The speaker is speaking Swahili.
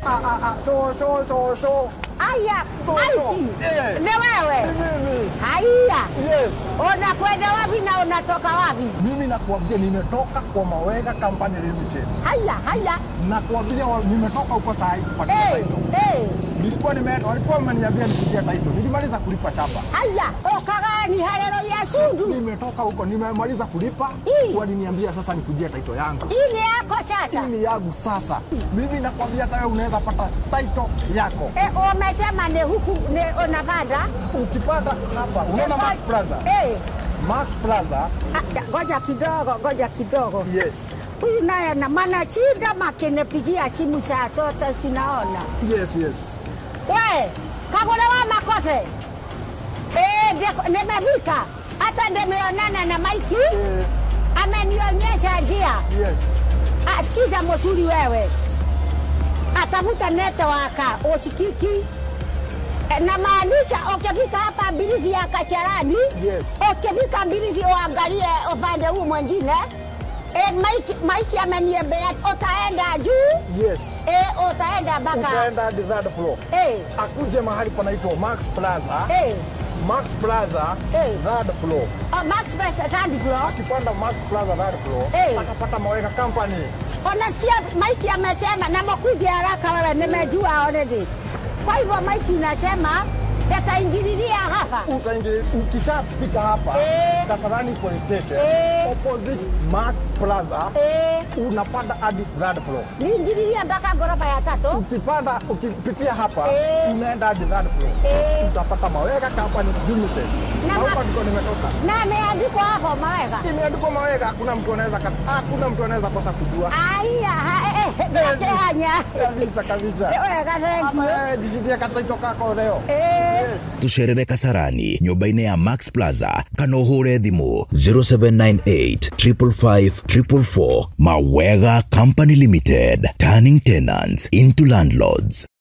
Ah, ah, ah, so, so, so, so. Aya, So, so. Maiki, Eh. ni wewe? Mimi. Haya, Yes. unakwenda wapi na unatoka wapi? Mimi nakuambia nimetoka kwa Mawega Company Limited. Haya, haya. Nakuambia wa- nimetoka huko saa hii kupatia Eh, title. eh, Nilikuwa nimeenda, walikuwa wameniambia nikujia title. Nilimaliza kulipa shamba. haya. Ukagani harero ya sundu. Nimetoka huko, nimemaliza kulipa. Ii. Waliniambia sasa nikujia title yangu. Hii ni yako sasa. Hii ni yangu sasa. Mimi nakwambia hata wewe unaweza pata title yako. Eh, umesema ni huku ni unapanda? Ukipata hapa, unaona Max Plaza? Eh, Max Plaza. ah, ngoja kidogo, ngoja kidogo. Yes. Huyu naye na maana chinda makinipigia simu saa zote sinaona. Yes, yes. We, kagule wa makose. Eh, ndiko- nimefika. Hata nimeonana na Maiki. Eh, Amenionyesha njia. yes. Ah, sikiza mzuri wewe. Atafuta netewaka usikiki. Eh, Na maanisha ukifika hapa Mbirizi ya Kacharani, Yes. ukifika Mbirizi uangalie upande huu mwingine. Eh, Maiki, Maiki ameniambia utaenda juu, Yes. eh, utaenda mpaka Utaenda hadi third floor. eh, Akuje mahali panaitwa Max Plaza. eh, Max Plaza Eh. third floor. oh, Max Press third floor. Akipanda Max Plaza third floor, Eh. atapata Mawega Company. Unasikia Maiki amesema na mkuje haraka wewe, nimejua already. Kwa hivyo Maiki unasema yataingililia hapa. Utaingia ukishafika hapa Eh. Kasarani Police Station Eh. opposite Max Plaza Eh, unapanda hadi third floor. niingililia mpaka ghorofa ya tatu. Ukipanda ukipitia hapa Eh. unaenda hadi third floor. Eh. Utapata Mawega Company Limited. Na Na ma- hapa ndiko nimetoka. Na ameandikwa hapo Mawega. Imeandikwa Mawega, hakuna mtu anaweza kat- hakuna mtu anaweza kosa kujua. Aya, ha- eh, eh, nakehanya. Kabisa kabisa. Wega, thank you. Eh, jijitie kataito kako leo. Eh. tucerere kasarani nyũmba-inĩ ya max plaza kana ũhũre thimũ 0798 555 444 mawega company limited turning tenants into landlords